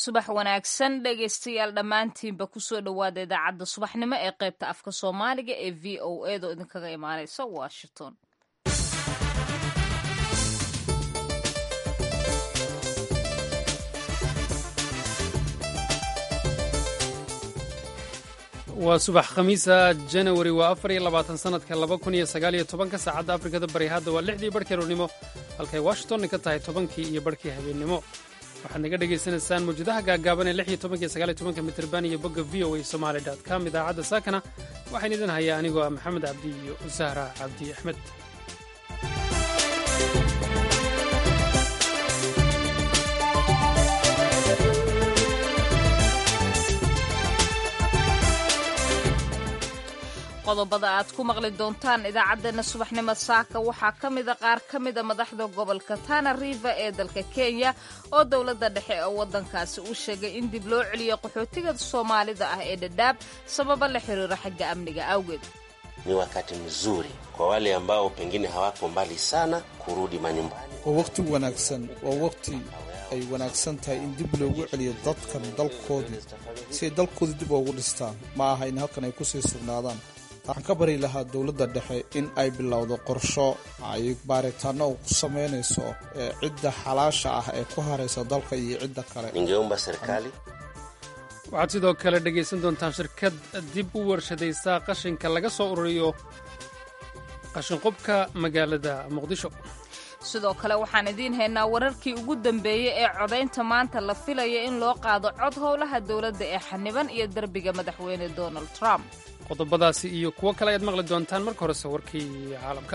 subax wanaagsan dhegaystayaal dhammaantiinba kusoo dhowaada idaacadda subaxnimo ee qaybta afka soomaaliga ee v o edo idinkaga imaaneysa washington waa subax khamiisa janawari waa afar iyo labaatan sanadka laba kun iyo sagaal iyo tobanka saacadda afrikada bari hadda waa lixdii barhkii roornimo halkay washingtonna ka tahay tobankii iyo barhkii habeennimo waxaad naga dhagaysanaysaan mawjadaha gaagaaban ee lix iyo tobanka iyo sagaal iyo tobanka mitirban iyo bogga v o a somaali dot com idaacadda saakana waxaan idin hayaa anigoo ah maxamed cabdi iyo sahra cabdi axmed qodobada aad ku maqli doontaan idaacaddeenna subaxnimo saaka waxaa ka mida qaar ka mida madaxda gobolka tana river ee dalka kenya oo dowladda dhexe ee waddankaasi u sheegay in dib loo celiyo qaxootiga soomaalida ah ee dhadhaab sababa la xiriira xagga amniga awgeed ni wakati mzuri kwa wale ambao pengine hawako mbali sana kurudi manyumbani. waa waqti wanaagsan waa waqti ay wanaagsan tahay in dib loogu celiyo dadkan dalkoodii si ay dalkoodii dib ugu dhistaan ma aha in halkan ay kusii sugnaadaan waxaan ka bari lahaa dowladda dhexe in ay bilowdo qorsho ay baaritaano ku samaynayso ee cidda xalaasha ah ee ku haraysa dalka iyo cidda kale Ningeomba serikali waxaad sidoo kale dhegaysan doontaan shirkad dib u warshadaysa qashinka laga soo ururiyo qashinqubka magaalada muqdisho sidoo kale waxaan idiin haynaa wararkii ugu dambeeyey ee codaynta maanta la filaya in loo qaado cod howlaha dowladda ee xaniban iyo derbiga madaxweyne donald trump qodobadaasi iyo kuwo kale ayaad maqli doontaan marka horese warkii caalamka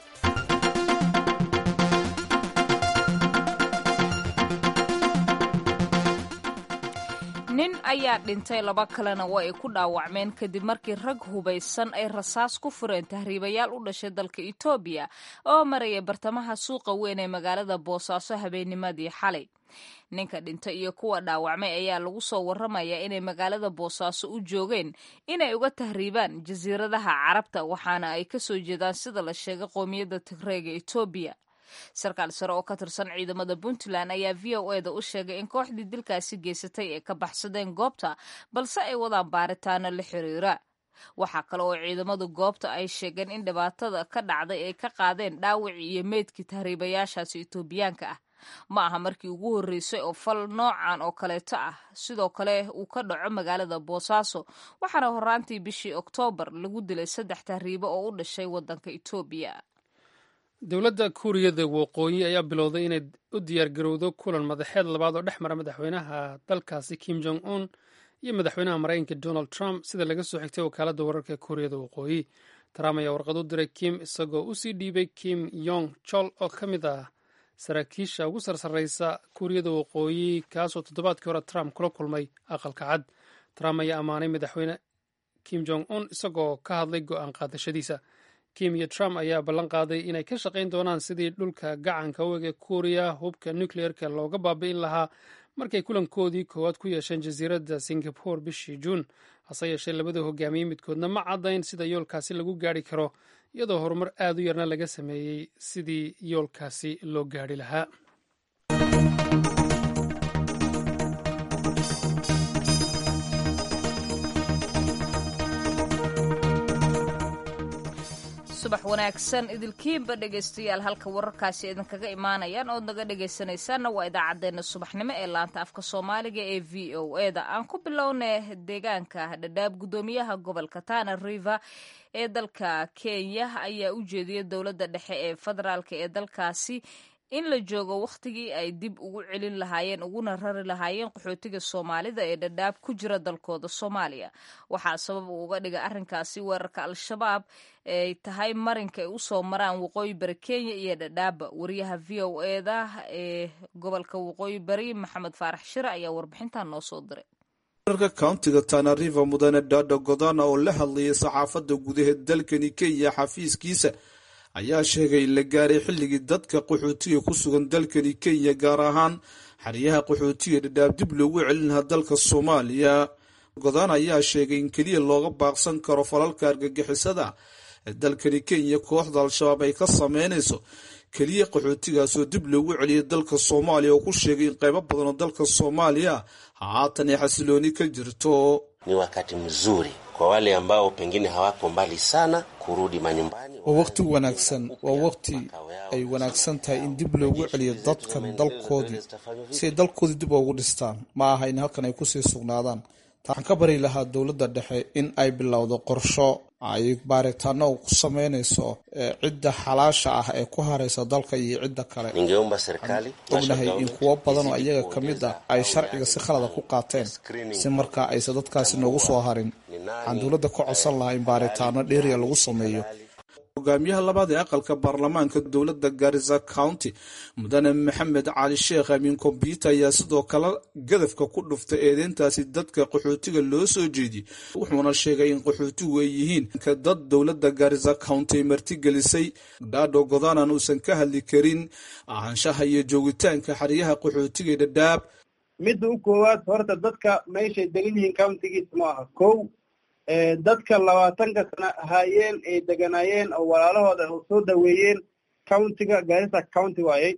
nin ayaa dhintay laba kalena waa ay ku dhaawacmeen kadib markii rag hubaysan ay rasaas ku fureen tahriibayaal u dhashay dalka etoobiya oo maraya bartamaha suuqa weyn ee magaalada boosaaso habeennimadii xalay ninka dhintay iyo kuwa dhaawacmay ayaa lagu soo warramayaa inay magaalada boosaaso u joogeen inay uga tahriibaan jasiiradaha carabta waxaana ay ka soo jeedaan sida la sheegay qoomiyadda tigreega etoobiya sarkaal sare oo ka tirsan ciidamada puntland ayaa v o e da u sheegay in kooxdii dilkaasi geysatay ay ka baxsadeen goobta balse ay wadaan baaritaano la xiriira waxaa kale oo ciidamadu goobta ay sheegeen in dhibaatada ka dhacday ay ka qaadeen dhaawacii iyo meydkii tahriibayaashaasi etoobiyaanka ah ma aha markii ugu horreysay oo fal noocan oo kaleeto ah sidoo kale uu ka dhaco magaalada boosaaso waxaana horaantii bishii oktoobar lagu dilay saddex tahriibo oo u dhashay waddanka etoobiya dowladda kuuriyada waqooyi ayaa bilowday inay u diyaargarowdo kulan madaxeed labaad oo dhex mara madaxweynaha dalkaasi kim jong un iyo madaxweynaha maraykanka donald trump sida laga soo xigtay wakaaladda wararka kuuriyada waqooyi trump ayaa warqad u diray kim isagoo usii dhiibay kim yong chol oo ka mid ah saraakiisha ugu sarsarreysa kuuriyada waqooyi kaasoo toddobaadkii hore trump kula kulmay aqalka cad trump ayaa ammaanay madaxweyne kim jong un isagoo ka hadlay go'aan qaadashadiisa kim iyo trump ayaa ballan qaaday inay ka shaqayn doonaan sidii dhulka gacanka u ege kuuriya hubka nukleerka looga baabi'in lahaa markay kulankoodii koowaad ku yeesheen jasiiradda singapore bishii juun hase yeeshee labada hogaamiye midkoodna ma caddayn sida yoolkaasi lagu gaari karo iyadoo horumar aad u yarna laga sameeyey sidii yoolkaasi loo gaari lahaa subax wanaagsan idilkiinba dhegaystayaal halka wararkaasi idinkaga imaanayaan ood naga dhegaysanaysaanna waa idaacaddeenna subaxnimo ee laanta afka soomaaliga ee v o e da aan ku bilowna deegaanka dhadhaab guddoomiyaha gobolka tana river ee dalka kenya ayaa u jeediyay dowladda dhexe ee federaalk ee dalkaasi in la joogo wakhtigii ay dib ugu celin lahaayeen uguna rari lahaayeen qaxootiga soomaalida ee dhadhaab ku jira dalkooda soomaaliya waxaa sabab uu uga dhiga arrinkaasi weerarka al-shabaab ay tahay marinka ay usoo maraan waqooyi bari kenya iyo dhadhaaba wariyaha v o e da ee gobolka waqooyi bari maxamed faarax shire ayaa warbixintan noo soo diray wararka countiga tana river mudane dhadha godana oo la hadlayay saxaafadda gudaheed dalkani kenya xafiiskiisa ayaa sheegay in la gaaray xilligii dadka qaxootiga ku sugan dalkani kenya gaar ahaan xeryaha qaxootiga dhadhaab dib loogu celin lahaa dalka soomaaliya godaan ayaa sheegay in keliya looga baaqsan karo falalka argagixisada ee dalkani kenya kooxda al-shabaab ay ka sameynayso keliya qaxootigaasoo dib loogu celiyay dalka soomaaliya oo ku sheegay in qaybo badan oo dalka soomaaliya haatan ay xasilooni ka jirto ni wakati mzuri kwa wale ambao pengine hawako mbali sana kurudi manyumbani. waa waqti wanaagsan waa waqti ay wanaagsan tahay in dib loogu celiyo dadkan dalkoodii si ay dalkoodii dib ugu dhistaan ma aha in halkan ay kusii sugnaadaan waxaan ka bari lahaa dowladda dhexe in ay bilowdo qorsho ay baaritaano ku sameynayso cidda xalaasha ah ee ku haraysa dalka iyo cidda kale Ningeomba serikali ognahay in kuwo badan oo iyaga ka mid ah ay sharciga si khalada ku qaateen si markaa aysan dadkaasi noogu soo harin waxaan dowladda ka codsan lahaa in baaritaano dheeriya lagu sameeyo hogaamiyaha labaad ee aqalka baarlamaanka dowladda garisa county mudane maxamed cali sheekh amiin kombyuta ayaa sidoo kale gadafka ku dhuftay eedeyntaasi dadka qaxootiga loo soo jeediyey wuxuuna sheegay in qaxootigu ay yihiin dad dowladda garisa county ay martigelisay dhaadho godanan uusan ka hadli karin ahaanshaha iyo joogitaanka xeryaha qaxootiga dhadhaab midda u koowaad horta dadka meeshay degan yihiin countigiis ma aha kow dadka labaatanka sana ahaayeen ay deganaayeen oo walaalahooda soo daweeyeen countiga garissa county waayey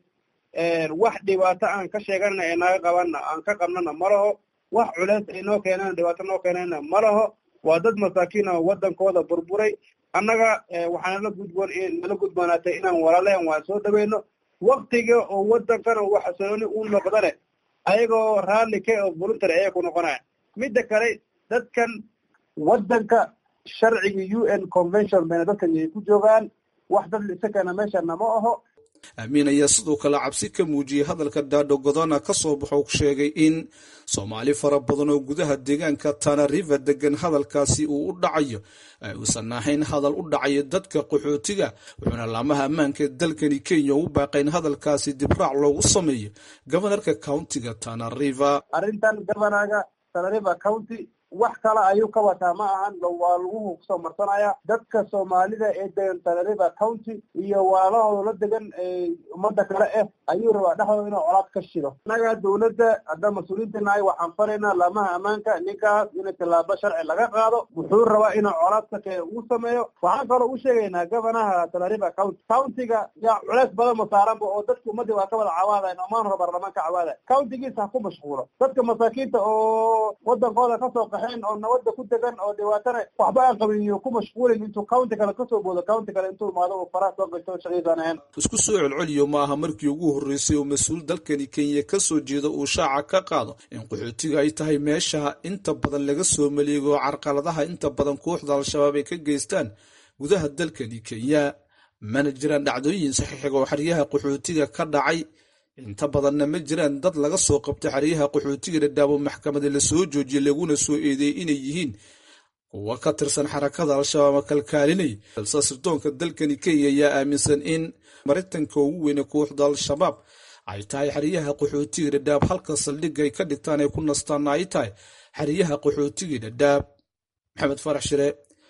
wax dhibaato aan ka sheeganana ee naga qabana aan ka qabnana ma laho wax culeys ay noo keenana dhibaato noo keenana ma laho waa dad masaakiin oo waddankooda burburay annaga waxaa nala gudboon nala gudboonaatay inaan walaalehen waan soo dhaweyno waktiga oo waddankana wax xasilooni u noqdane ayagoo raalli ka oo voluntary ayay ku noqonaya midda kale dadkan waddanka sharciga u n convention bayna dadkan ay ku joogaan wax dad isagana meeshana ma aho amiin ayaa sidoo kale cabsi ka muujiyey hadalka daadho godona ka soo baxo sheegay in soomaali fara badan oo gudaha deegaanka tana river degan hadalkaasi uu u dhacayo uusan ahayn hadal u dhacayo dadka qaxootiga wuxuuna laamaha ammaanka dalkani kenya u baaqayn hadalkaasi dibraac loogu sameeyo gobanarka countiga tana river arrintan governaga tana river county wax kale ayuu ka wataa ma ahan waa lagu kusoo marsanaya dadka soomaalida ee degan tanariva county iyo walaalahooda la degan ummadda kale ah ayuu rabaa dhexdooda inuu colaad ka shido annaga dowladda hadda mas-uuliyiinta nahay waxaan faraynaa laamaha ammaanka ninkaas in tillaabo sharci laga qaado wuxuu rabaa inuu colaadka kee uu sameeyo waxaan kaloo u sheegaynaa governaha tanariva county countiga yaa culeys badan ma saaranba oo dadka ummadii waa ka wada cawaadayan omaan hore baarlamaan ka cawaadayan countigiisa ha ku mashquulo dadka masaakiinta oo wadankooda kasoo oo nabada ku degan oo dhibaatana waxba aan qabin iyo ku mashquulin intuu county kale kasoo boodo county kale intuu imaado uu faraha soo gashto shaqadiisaan ahayn isku soo celceliyo ma aha markii ugu horreysay oo mas-uul dalkani kenya ka soo jeeda uu shaaca ka qaado in qaxootiga ay tahay meesha inta badan laga soo maleego carqaladaha inta badan kooxda al-shabaab ay ka geystaan gudaha dalkani kenya mana jiraan dhacdooyin saxiixiga oo xeryaha qaxootiga ka dhacay inta badanna ma jiraan dad laga soo qabtay xeryaha qaxootiga dhadhaabo maxkamada lasoo joojiyay laguna soo eedeeyey inay yihiin kuwa ka tirsan xarakada al-shabaab ma kalkaalinay balse sirdoonka dalkani kenya ayaa aaminsan in maritanka ugu weyne kooxda al-shabaab ay tahay xeryaha qaxootiga dhadhaab halka saldhigga ay ka dhigtaan ay ku nastaana ay tahay xeryaha qaxootiga dhadhaab maxamed farax shire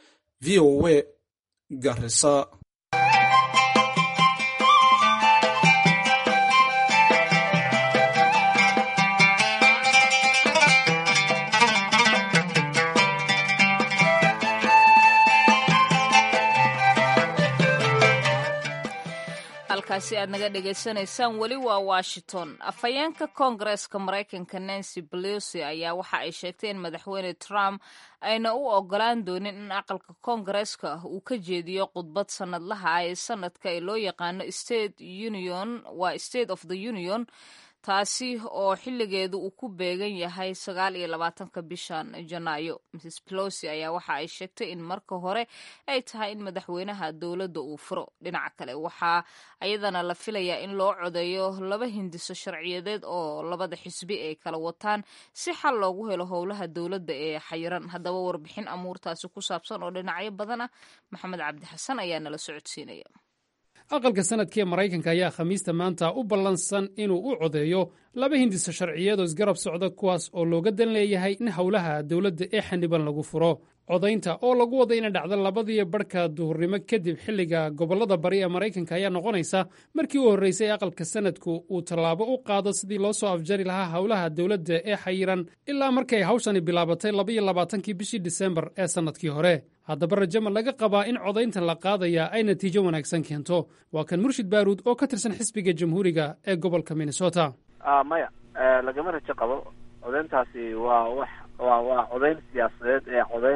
v o a garisa halkaasi aad naga dhegaysanaysaan weli waa washington afhayeenka koongareeska maraykanka nancy pelosi ayaa waxa ay sheegtay in madaxweyne trump ayna u ogolaan doonin in aqalka koongareeska uu ka jeediyo khudbad sanadlaha ah ee sanadka ee loo yaqaano state union waa state of the union taasi oo xilligeedu uu ku beegan yahay sagaal iyo labaatanka bishan janaayo mrs pelosi ayaa waxa ay sheegtay in marka hore ay tahay in madaxweynaha dowladda uu furo dhinaca kale waxaa ayadana la filayaa in loo codeeyo laba hindiso sharciyadeed oo labada xisbi ay kala wataan si xal loogu helo howlaha dowladda ee xayiran haddaba warbixin amuurtaasi ku saabsan oo dhinacyo badan ah maxamed cabdi xasan ayaa nala socodsiinaya aqalka sanadka ee maraykanka ayaa khamiista maanta u ballansan inuu u codeeyo laba hindiso sharciyadoo isgarab socda kuwaas oo looga dan leeyahay in howlaha dowladda ee xaniban lagu furo codaynta oo lagu wada ina dhacda labadiyo barhka duhurnimo kadib xilliga gobollada bari ee maraykanka ayaa noqonaysa markii u horreysay aqalka sanadku uu tallaabo u qaado sidii loo soo afjari lahaa howlaha dowladda ee xayiran ilaa markay hawshani bilaabatay labaiyo labaatankii bishii disembar ee sannadkii hore haddaba rajama laga qabaa in codayntan la qaadaya ay natiijo wanaagsan keento waa kan murshid baaruud oo ka tirsan xisbiga jamhuuriga ee gobolka minnesota maya lagama rajo qabo codayntaasi waa wax waa waa codayn siyaasadeed ee codayn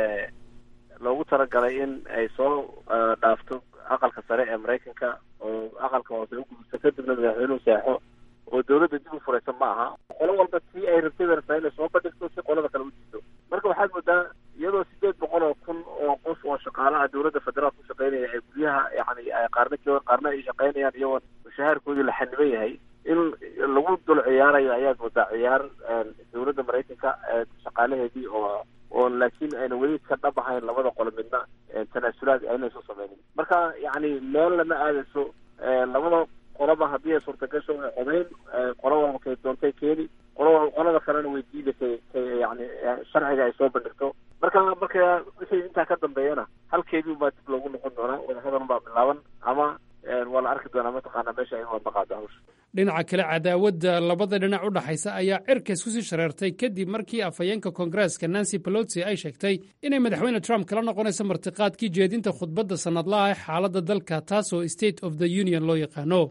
loogu talagalay in ay soo dhaafto aqalka sare ee maraykanka oo aqalka hoose u gudubto kadibna madaxweynuhu seexo oo dawladda dib u furaysa ma aha qolo walba tii ay rabtay bay rabtaa inay soo bandhigto si qolada kale u diido marka waxaad moodaa iyadoo sideed boqol oo kun oo qof oo shaqaalaha dawladda federaal ku shaqaynaya ay guryaha yani qaarna joogan qaarna ay shaqaynayaan iyagoo mushahaarkoodii la xaniban yahay in lagu dul ciyaarayo ayaad moodaa ciyaar dawladda maraykanka shaqaalaheedii oo oo laakiin ayna weli ka dhab ahayn labada qolo midna tanaasulaad aynayso sameynin marka yani meel lama aadayso labada qolaba haddii ay suurtagasho ay codayn qolo walba kay doontay keeni qolo qolada kalena way diidaysay yani sharciga ay soo bandhigto marka marka wixii intaa ka dambeeyana halkeedii baa dib loogu noqon doonaa wadahadal baa bilaaban ama waa la arki doonaa mataqaana meesha ay wadaqaado hawsha dhinaca kale cadaawadda labada dhinac u dhaxaysa ayaa cirkays kusii shareertay kadib markii afhayeenka koongareeska nancy pelosi ay sheegtay inay madaxweyne trump kala noqonayso martiqaadkii jeedinta khudbadda sannadlaha ee xaaladda dalka taasoo state of the union loo yaqaano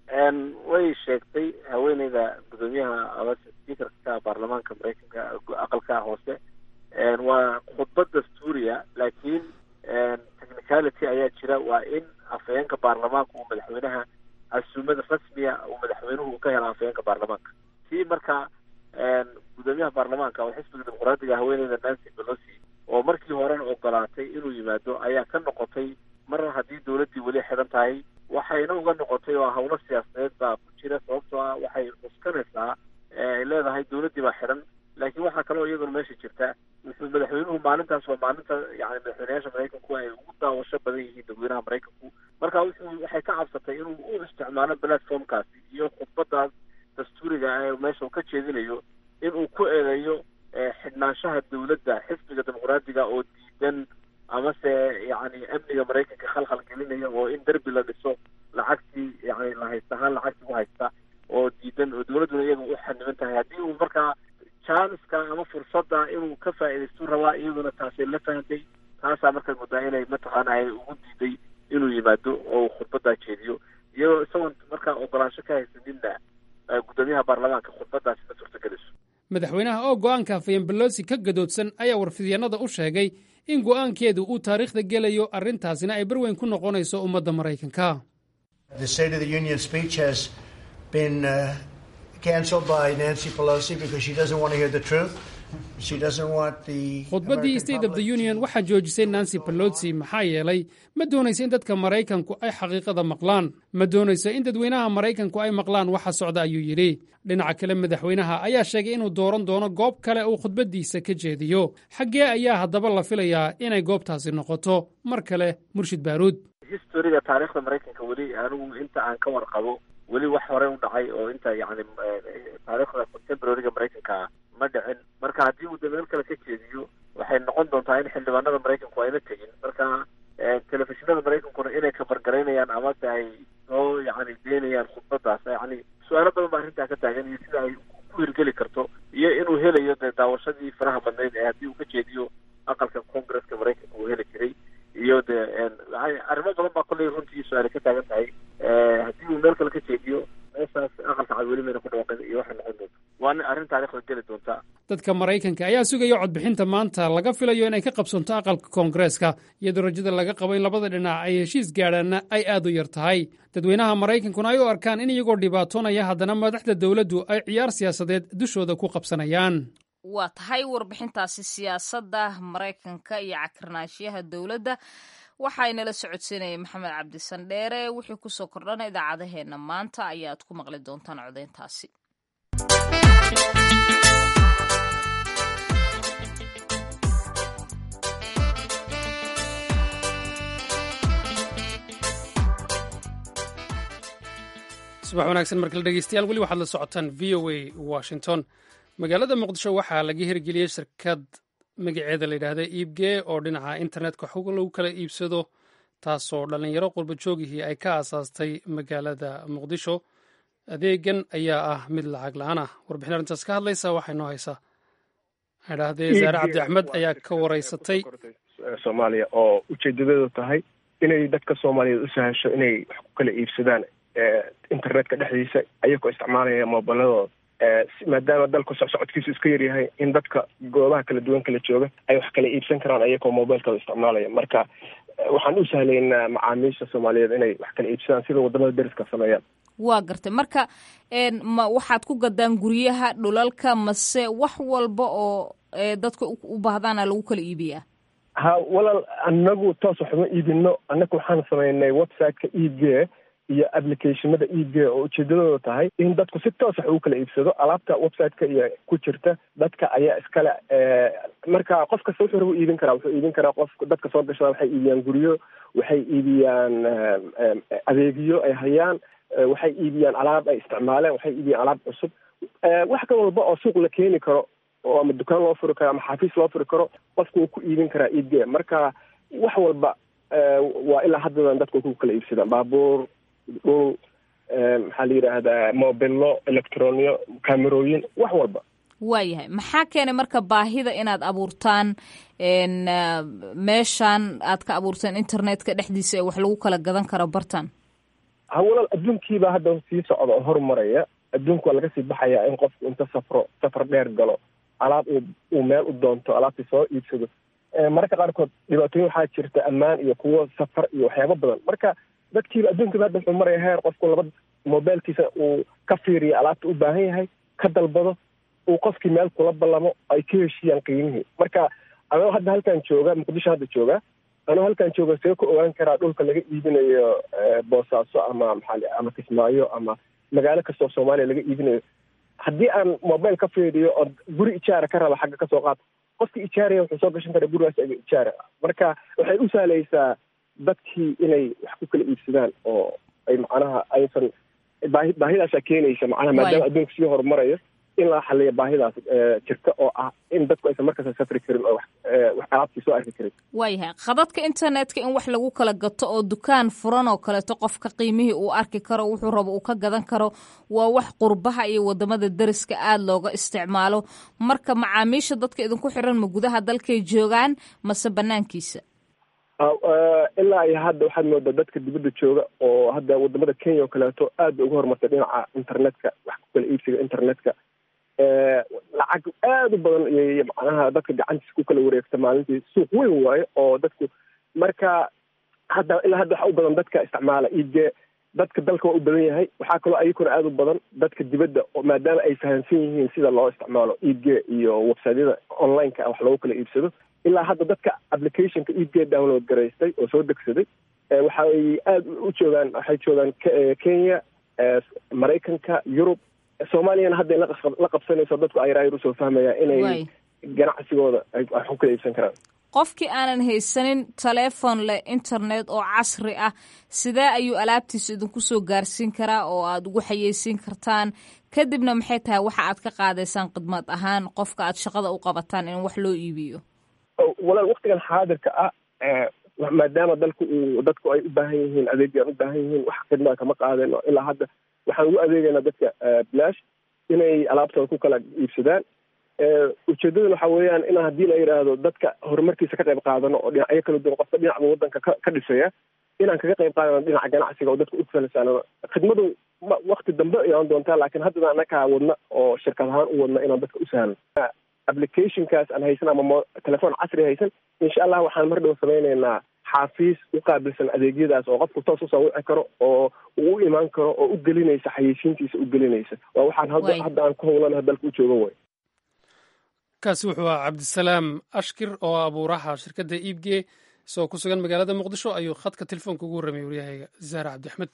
way sheegtay haweeneyda gudoomiyaha speakerka baarlamaanka maraykanka aqalka hoose waa khudbad dastuuriya laakiin technicality ayaa jira waa in afhayeenka baarlamaanka uu madaxweynaha casuumada rasmiya uu madaxweynuhu ka hela afhayeenka baarlamaanka si marka gudoomiyaha baarlamaanka oo xisbiga dimuqraadiga haweeneyda nancy pelosi oo markii horena ogolaatay inuu yimaado ayaa ka noqotay mar haddii dawladdii weli xidhan tahay waxayna uga noqotay oo hawlo siyaasadeed baa ku jira sababtoo ah waxay cuskanaysaa ay leedahay dawladdii baa xidhan laakiin waxaa kaloo iyaduna meesha jirta wuxuu madaxweynuhu maalintaas waa maalinta yani madaxweynayaasha maraykanku ay ugu daawasho badan yihiin dadweynaha maraykanku marka wuxuu waxay ka cabsatay inuu u isticmaalo platformkaasi iyo khudbadaas dastuuriga ee meesha uu ka jeedinayo inuu ku eedeeyo xidhnaanshaha dawladda xisbiga dimuqraadiga oo diidan amase yani amniga maraykanka khalkhal gelinaya oo in derbi la dhiso lacagtii yani la haysta ahaan lacagtii u haysta oo diidan oo dawladduna iyaga u xaniban tahay haddii uu markaa janska ama fursadda inuu ka faa'iidaystu rabaa iyaduna taasay la fahantay taasaa markaad moodaa inay mataqaana ay ugu diiday inuu yimaado oo uu khudbaddaa jeediyo iyadoo isagoon markaa ogolaansho ka haysaninna gudoomiyaha baarlamaanka khudbaddaasi ma suurtagelayso madaxweynaha oo go'aanka afhayeen belosi ka gadoodsan ayaa warfidyanada u sheegay in go'aankeedu uu taariikhda gelayo arrintaasina ay barweyn ku noqonayso ummadda maraykanka khudbaddii state of the union waxaa joojisay nancy pelosi maxaa yeelay ma doonayso in dadka maraykanku ay xaqiiqada maqlaan ma doonayso in dadweynaha maraykanku ay maqlaan waxa socda ayuu yidhi dhinaca kale madaxweynaha ayaa sheegay inuu dooran doono goob kale uu khudbaddiisa ka jeediyo xaggee ayaa haddaba la filayaa inay goobtaasi noqoto mar kale murshid baaruud historiga taariikhda maraykanka weli anigu inta aan ka warqabo weli wax horey u dhacay oo inta yani taariikhda contemporaryga maraykanka ma dhicin marka haddii uu dameel kale ka jeediyo waxay noqon doontaa in xildhibaanada maraykanku ayna tegin marka telefishinada maraykankuna inay kabargaraynayaan amase ay soo yani deynayaan khudbadaas yani su-aalo badan baa arrintaa ka taagan iyo sida ay ku hirgeli karto iyo inuu helayo dee daawashadii faraha badnayd ee haddii uu ka jeediyo aqalka congresska maraykanka uu heli jiray iyo dee arrimo badan baa kolley runtii su-aali ka taagan tahay haddii uu meel kale ka jeediyo meeshaas aqalka cad weli mayna ku dhawaaqin iyo waxay noqon doonta waa arrin taarikhda geli doontaa dadka maraykanka ayaa sugaya codbixinta maanta laga filayo inay ka qabsanto aqalka koongareeska iyadoo rajada laga qabo in labada dhinac ay heshiis gaadhaanna ay aad u yar tahay dadweynaha maraykankuna ay u arkaan in iyagoo dhibaatoonaya haddana madaxda dowladdu ay ciyaar siyaasadeed dushooda ku qabsanayaan waa tahay warbixintaasi siyaasadda maraykanka iyo cakirnaashiyaha dowladda waxaynala socodsiinaya maxamed cabdisandheere wixii kusoo kordhana idaacadaheenna maanta ayaad ku maqli doontaan codeyntaasi subax wanaagsan markale dhegeystayaal weli waxaad la socotaan v o a washington magaalada muqdisho waxaa laga hirgeliyey shirkad magaceeda layidhaahda iibgee oo dhinaca internetka xog lagu kala iibsado taasoo dhallinyaro qurba joogihii ay ka aasaastay magaalada muqdisho adeegan ayaa ah mid lacag la-aan ah warbixin arrintaas ka hadlaysa waxay noo haysaa idhaahdee zaare cabdi axmed ayaa ka wareysatay soomaaliya oo ujeedadeedu tahay inay dadka soomaaliyeed u sahasho inay wax ku kala iibsadaan internetka dhexdiisa ayagoo isticmaalaya moobiladooda maadaama dalku socsocodkiisu iska yaryahay in dadka goobaha kala duwan kala jooga ay wax kala iibsan karaan ayagoo mobilkooda isticmaalaya marka waxaan u sahlaynaa macaamiisha soomaaliyeed inay wax kala iibsadaan sida wadamada deriska sameeyaan waa gartay marka ma waxaad ku gadaan guryaha dhulalka mase wax walba oo dadka u baahdaana lagu kala iibiyaa ha walaal anagu toos waxuma iibino annaga waxaan sameynay websiteka e g iyo applicationada e g oo ujeedadooda tahay in dadku si toos wax ugu kala iibsado alaabta websiteka iyo ku jirta dadka ayaa iskale marka qof kasta wuxuu raba iibin karaa wuxuu iibin karaa qof dadka soo gashada waxay iibiyaan guryo waxay iibiyaan adeegyo ay hayaan waxay iibiyaan alaab ay isticmaaleen waxay iibiyaan alaab cusub wax ka walba oo suuq la keeni karo oo ama dukaan loo furi karo ama xafiis loo furi karo qofku wuu ku iibin karaa e g marka wax walba waa ilaa haddadan dadku ku kala iibsadaan baabuur dhul maxaa la yidhaahdaa mobilo electroniyo camerooyin wax walba waayahay maxaa keenay marka baahida inaad abuurtaan meeshan aad ka abuurtaan internetka dhexdiisa ee wax lagu kala gadan karo bartan ha walaal adduunkiibaa hadda sii socda oo horumaraya adduunku waa laga sii baxayaa in qofku inta safro safar dheer galo alaab uu uu meel u doonto alaabtii soo iibsado mararka qaarkood dhibaatooyin waxaa jirta ammaan iyo kuwo safar iyo waxyaabo badan marka dadkiiba adduunkiiba hadda wuxuu maraya heer qofku laba mobilkiisa uu ka fiiriyo alaabta u baahan yahay ka dalbado uu qofkii meel kula ballamo ay ka heshiiyaan qiimihii marka anoo hadda halkan jooga muqdisho hadda jooga anoo halkan jooga see ku ogaan karaa dhulka laga iibinayo boosaaso ama maxaa ama kismaayo ama magaalo kastoo soomaaliya laga iibinayo haddii aan mobile ka fiiriyo oo guri ijaara ka raba xagga kasoo qaata qofkii ijaaraya wuxuu soo gashan karaa gurigaas aga ijaara marka waxay u sahlaysaa dadkii inay wax ku kala iibsadaan oo ay macnaha aysan baahi baahidaasaa keenaysa macnaha maadaama adduunka sii horumarayo in la xaliyo baahidaas jirta oo ah in dadku aysan markasta safri karin oo wax alaabtii soo arki karin waayahay khadadka internetka in wax lagu kala gato oo dukaan furan oo kaleeto qofka qiimihii uu arki karo wuxuu rabo uu ka gadan karo waa wax qurbaha iyo wadamada deriska aada looga isticmaalo marka macaamiisha dadka idinku xiran ma gudaha dalkay joogaan mase banaankiisa ilaa iyo hadda waxaad moodaa dadka dibadda jooga oo hadda wadamada kenya oo kaleeto aad bay uga horumartay dhinaca internetka wax ku kala iibsiga internetka lacag aad u badan iyo macnaha dadka gacantiisa ku kala wareegta maalintii suuq weyn waayo oo dadku marka hadda ilaa hadda waxa u badan dadka isticmaala iibge dadka dalka waa u badan yahay waxaa kaloo ayakuna aada u badan dadka dibadda maadaama ay fahamsan yihiin sida loo isticmaalo iibge iyo websiteyada online-ka wax loogu kala iibsado ilaa hadda dadka applicationka iibge download garaystay oo soo degsaday waxay aada u joogaan waxay joogaan kenya maraykanka yurub soomaaliyana hadda la qabsanayso dadku ayraayar usoo fahmayaan inay ganacsigooda wax ku kala iibsan karaan qofkii aanan haysanin teleefon leh internet oo casri ah sidee ayuu alaabtiisa idinku soo gaarsiin karaa oo aada ugu xayeysiin kartaan kadibna maxay tahay waxa aad ka qaadaysaan khidmad ahaan qofka aad shaqada u qabataan in wax loo iibiyo walaal waktigan xaadirka ah maadaama dalku uu dadku ay u baahan yihiin adeegaan u baahan yihiin wax khidmada kama qaadayno ilaa hadda waxaan ugu adeegaynaa dadka bilaash inay alaabtooda ku kala iibsadaan ujeedadan waxa weeyaan in haddii la yidhaahdo dadka horumarkiisa ka qayb qaadano oo dhinacyo kala duwan qofka dhinacba wadanka ka ka dhisaya inaan kaga qayb qaadano dhinaca ganacsiga oo dadka u falasano khidmadu wakti dambe ayaan doontaa laakiin haddana anakaa wadna oo shirkad ahaan u wadna inaan dadka u sahlo applicationkaas aan haysan ama telefoon casri haysan insha allah waxaan mar dhow samaynaynaa xaafiis u qaabilsan adeegyadaas oo qofku toos usoo wici karo oo uu u imaan karo oo u gelinaysa xayeysiintiisa u gelinaysa waa waxaan hadda aan ku howlanaha dalka u joogan way kaasi wuxuu ahaa cabdisalaam ashkir oo abuuraha shirkadda iibge isagoo ku sugan magaalada muqdisho ayuu khadka telefoonka ugu warramay waryahayga zaara cabdiaxmed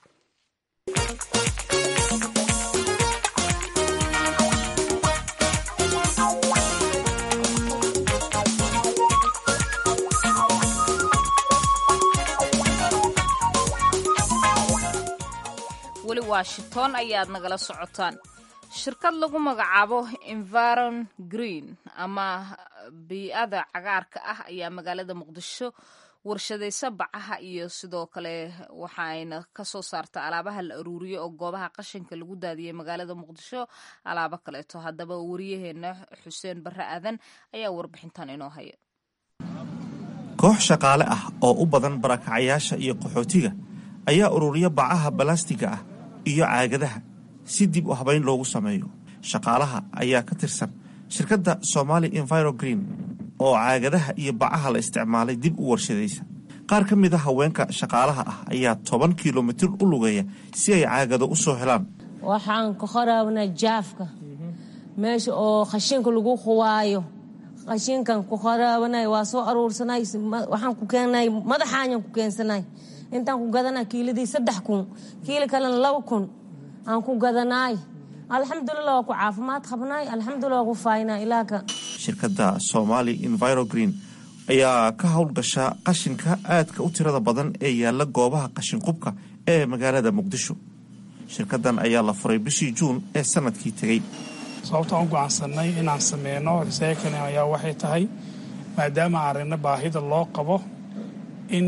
weli washington ayaad nagala socotaan shirkad lagu magacaabo environ green ama bii-ada cagaarka ah ayaa magaalada muqdisho warshadaysa bacaha iyo sidoo kale waxa ayna kasoo saarta alaabaha la aruuriyo oo goobaha qashinka lagu daadiyay magaalada muqdisho alaabo kaleeto haddaba wariyaheena xuseen barre aadan ayaa warbixintan inoo haya koox shaqaale ah oo u badan barakacayaasha iyo qaxootiga ayaa ururiya bacaha balastiga ah iyo caagadaha si dib u habayn loogu sameeyo shaqaalaha ayaa ka tirsan shirkadda somali enviro green oo caagadaha iyo bacaha la isticmaalay dib u warshadaysa qaar ka mid a haweenka shaqaalaha ah ayaa toban kilomitir u lugeeya si ay caagado u soo helaan waxaan ka qoraabnaa jaafka meesha oo khashinka lagu quwaayo khashinkan ku qoraabanay waa soo aruursanay waxaan ku keenay madaxaanyan ku keensanay intaan ku gadanay kiiladii saddex kun kiila kalena laba kun aan ku gadanaay alxamdulilah waa ku caafimaad qabnaay alxamdulilah waa ku faynaa ilaaka shirkadda somali enviro green ayaa ka howlgasha qashinka aadka u tirada badan ee yaalla goobaha qashinqubka ee magaalada muqdisho shirkaddan ayaa la furay bishii juun ee sanadkii tegey sababtaan u go'aansanay inaan sameyno recycling ayaa waxay tahay maadaama aragna baahida loo qabo in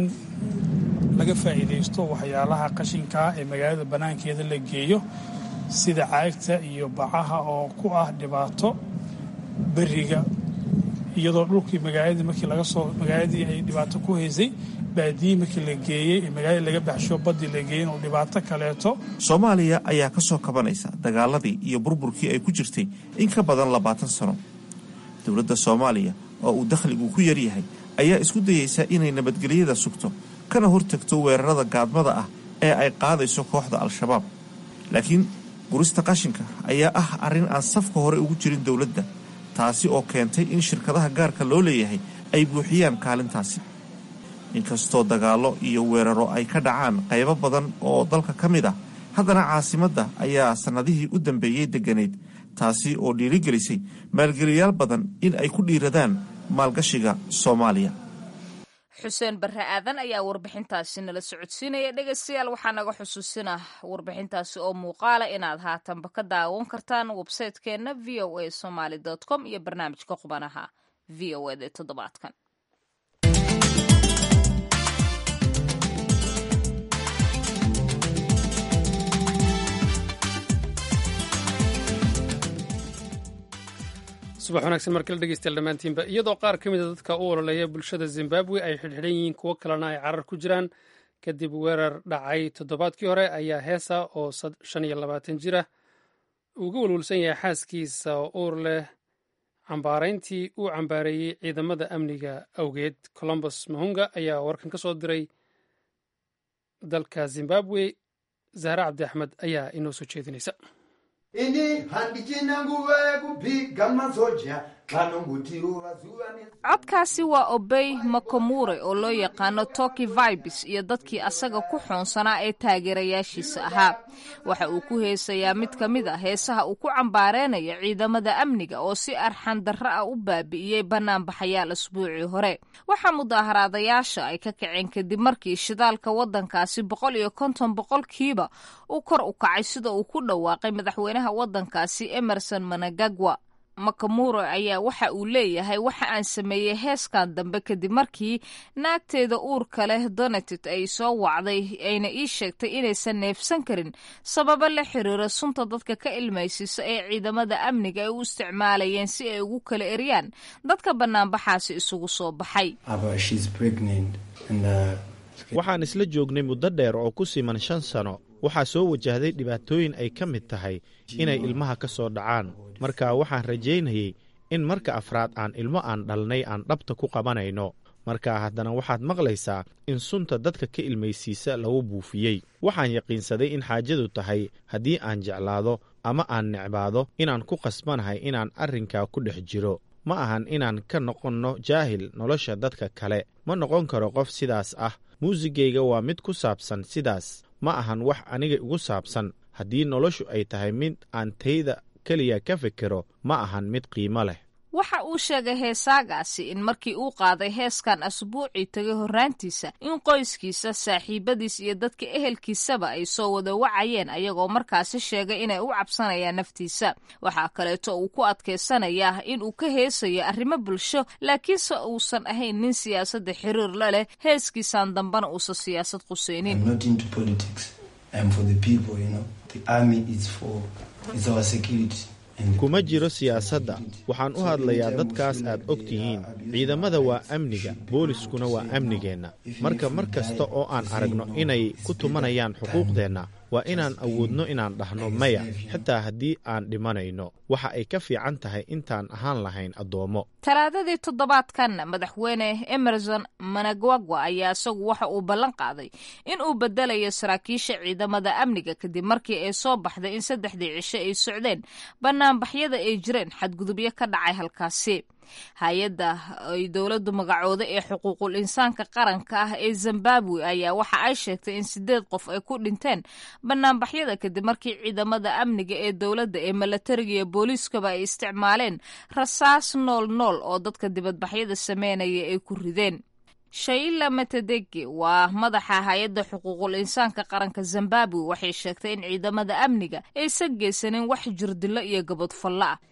laga faa'iidaysto waxyaalaha qashinkaa ee magaalada bannaankeeda la geeyo sida caagta iyo bacaha oo ku ah dhibaato beriga iyadoo dhulkii magaaladii markii laga soo magaaladii ay dhibaato ku haysay baadiyii markii la geeyey ee magaaladii laga baxsho baddii la geeyey inuu dhibaato kaleeto soomaaliya ayaa ka soo kabanaysa dagaaladii iyo burburkii ay ku jirtay in ka badan labaatan sano dowladda soomaaliya oo uu dakhligu ku yaryahay ayaa isku dayeysa inay nabadgelyada sugto kana hortagto weerarada gaadmada ah ee ay qaadayso kooxda al-shabaab laakiin gurista qashinka ayaa ah arrin aan safka hore ugu jirin dowladda taasi oo keentay in shirkadaha gaarka loo leeyahay ay buuxiyaan kaalintaasi inkastoo dagaallo iyo weeraro ay ka dhacaan qaybo badan oo dalka ka mid ah haddana caasimadda ayaa sannadihii u dambeeyey degganayd taasi oo dhiirigelisay maalgeliyaal badan in ay ku dhiiradaan maalgashiga soomaaliya xuseen barre aadan ayaa warbixintaasi nala socodsiinaya dhegaystayaal waxaa naga xusuusinah warbixintaasi oo muuqaala inaad haatanba ka daawan kartaan websaytekeenna v o a somaly com iyo barnaamijka qubanaha v o ed ee toddobaadkan subax wanaagsan markala dhegeystayaal dhammaantiinba iyadoo qaar ka mida dadka u ololeeya bulshada zimbabwe ay xidhxidhan yihiin kuwo kalena ay carar ku jiraan kadib weerar dhacay toddobaadkii hore ayaa heesa oo shan iyo labaatan jir ah uga walwalsan yahay xaaskiisa oo uur leh cambaarayntii uu cambaareeyey ciidamada amniga awgeed colombus mahunga ayaa warkan ka soo diray dalka zimbabwe zahre cabdi axmed ayaa inoo soo jeedinaysa ini handichina nguva yekubhiga masoja vanongutiruva zuva codkaasi waa obey makomure oo loo yaqaano toki vibes iyo dadkii asaga ku xoonsanaa ee taageerayaashiisa ahaa waxa uu ku heesayaa mid ka mid a heesaha uu ku cambaareynayo ciidamada amniga oo si arxan darro ah u baabi'iyey banaanbaxayaal asbuucii hore waxaa mudaaharaadayaasha ay ka kaceen kadib markii shidaalka waddankaasi boqol iyo konton boqolkiiba uu kor u kacay sida uu ku dhawaaqay madaxweynaha waddankaasi emerson managagwa makamuro ayaa waxa uu leeyahay waxa aan sameeyey heeskan dambe kadib markii naagteeda uurka leh donatit ay soo wacday ayna ii sheegtay inaysan neefsan karin sababo la xiriira sunta dadka ka ilmaysiisa ee ciidamada amniga ay u isticmaalayeen si ay ugu kala eryaan dadka banaanbaxaasi isugu soo baxay waxaan isla joognay muddo dheer oo ku siman shan sano waxaa soo wajahday dhibaatooyin ay ka mid tahay inay ilmaha ka soo dhacaan marka waxaan rajaynayey in marka afraad aan ilmo aan dhalnay aan dhabta ku qabanayno marka haddana waxaad maqlaysaa in sunta dadka ka ilmaysiisa lagu buufiyey waxaan yaqiinsaday in xaajadu tahay haddii aan jeclaado ama aan necbaado inaan ku qasbanahay inaan arrinkaa ku dhex jiro ma ahan inaan ka noqonno jaahil nolosha dadka kale ma noqon karo qof sidaas ah muusigayga waa mid ku saabsan sidaas ma ahan wax aniga igu saabsan haddii noloshu ay tahay mid aan tayda keliya ka fikiro ma ahan mid qiimo leh waxa uu sheegay heesaagaasi in markii uu qaaday heeskan asbuucii tegay horraantiisa in qoyskiisa saaxiibadiis iyo dadka ehelkiisaba ay soo wada wacayeen ayagoo markaasi sheegay inay u cabsanayaan naftiisa waxaa kaleeto uu ku adkaysanayaa in uu ka heesayo arrimo bulsho laakiinse uusan ahayn nin siyaasadda xiriir la leh heeskiisan dambena uusan siyaasad qusaynin kuma jiro siyaasadda waxaan u hadlayaa dadkaas aad og tihiin ciidamada waa amniga booliskuna waa amnigeenna marka mar kasta oo aan aragno inay ku tumanayaan xuquuqdeenna waa inaan awoodno inaan dhahno maya xitaa haddii aan dhimanayno waxa ay ka fiican tahay intaan ahaan lahayn addoommo talaadadii toddobaadkan madaxweyne emerson managwagwa ayaa isagu waxa uu ballan qaaday in uu bedelayo saraakiisha ciidamada amniga kadib markii ay soo baxday in saddexdii cisho ay socdeen banaanbaxyada ay jireen xadgudubyo ka dhacay halkaasi hay-adda ay dowladdu magacooda ee xuquuqul insaanka qaranka ah ee zimbabwe ayaa waxa ay sheegtay in sideed qof ay ku dhinteen banaanbaxyada kadib markii ciidamada amniga ee dowladda ee milatariga iyo booliiskaba ay isticmaaleen rasaas nool nool oo dadka dibadbaxyada sameynaya ay ku rideen shaila matedegi waa madaxa hay-adda xuquuqul insaanka qaranka zimbabwe waxay sheegtay in ciidamada amniga aysan geysanin wax jirdilo iyo gabadfallo ah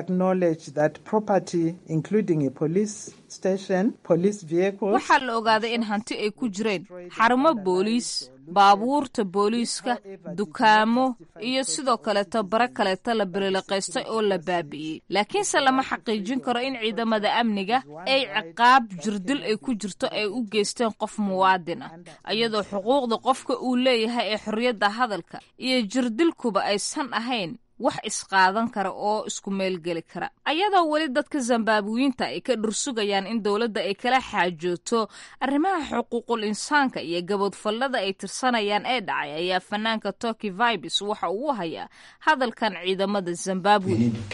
waxaa la ogaaday in hanti ay ku jireen xarumo booliis baabuurta booliiska dukaamo iyo sidoo kaleeto bare kaleeto la belileqaystay oo la baabi'iyey laakiinse lama xaqiijin karo in ciidamada amniga ay ciqaab jirdil ay ku jirto ay u geysteen qof muwaadin ah iyadoo xuquuqda qofka uu leeyahay ee xorriyadda hadalka iyo jirdilkuba aysan ahayn wax isqaadan kara oo isku meelgeli kara ayadoo weli dadka zambaabuyiinta ay ka dhursugayaan in dowladda ay kala xaajooto arrimaha xuquuqul insaanka iyo gaboodfallada ay tirsanayaan ee dhacay ayaa fanaanka toki vibes waxa uu hayaa hadalkan ciidamada zimbabwe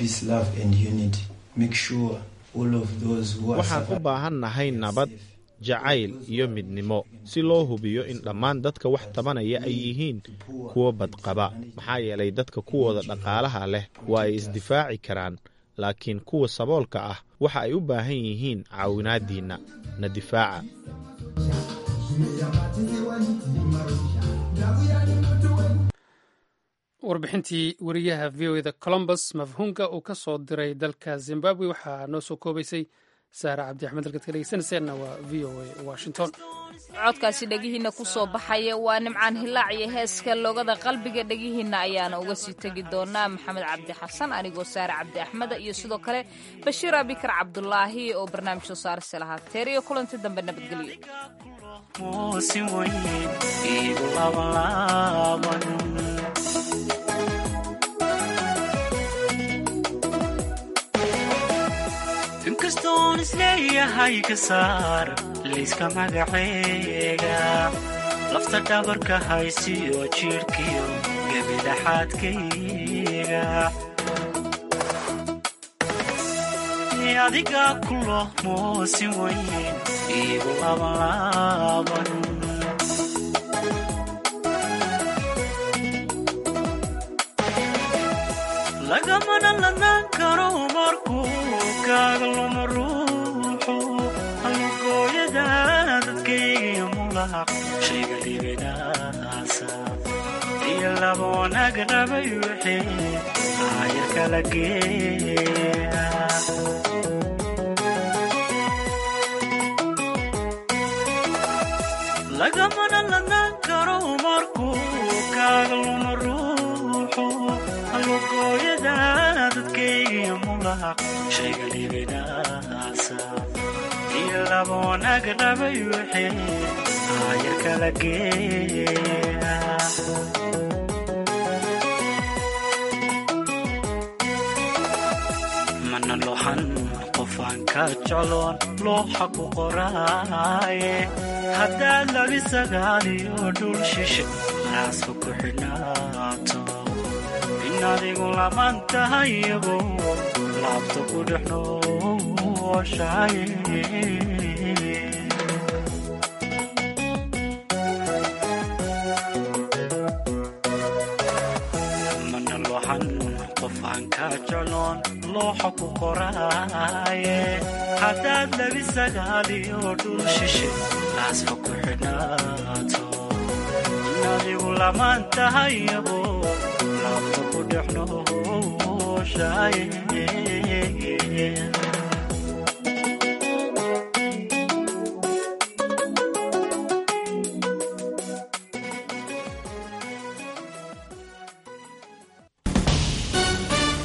waxaan u baahannahay nabad jacayl iyo midnimo si loo hubiyo in dhammaan dadka wax tabanaya ay yihiin kuwo badqaba maxaa yeelay dadka kuwooda dhaqaalaha leh waa ay isdifaaci karaan laakiin kuwa saboolka ah waxa ay u baahan yihiin caawinaadiinna na difaaca warbixintii wariyaha v o eda colombus mafhuumka uu ka soo diray dalka zimbabwe waxaa noo soo koobaysay saare cabdi axmed halkaad ka dhegeysanayseena waa v o a washington codkaasi dhegihiina ku soo baxaya waa nimcaan hilaac iyo heeska loogada qalbiga dhegihiina ayaana uga sii tegi doonaa maxamed cabdi xasan anigoo saare cabdi axmeda iyo sidoo kale bashiir abikar cabdulaahi oo barnaamij soo saarse lahaa teer iyo kulanti dambe nabadgelyo inkastoon isleeyahay ka saar layska magaceega lafta dhabarka haysiyo jidhkiyo gebidhaxaadkayga adiga kulo moosin weyn iigu labanlaaban lagamana ladnaan karo markuu kaaga luma ruuxu halugooyada dadkaygiyo mulaq shayga libinaasa iyo laba wanaag rabay wixii aayar kala geeya lagamana ladnaan karo markuu kaaga luma ruuxu halugooyada dadkaygiyo mulaq shayga libinaasa iyo laba wanaag rabay wixii aayar kala geeya mana lohan qofaan ka jecloon looxa ku qoraaye haddaad labi sagaaliyo dhul shishe raaska ku xidhnaato in adigu laman tahayago laabta ku dhex nooshaye mana lohan qofaan ka jecloon looxa ku qoraaye haddaad labi sagaaliyo dhul shishe laasfa ku xidhnaato in adigu lamaan tahayago laabta ku dhex nooshaye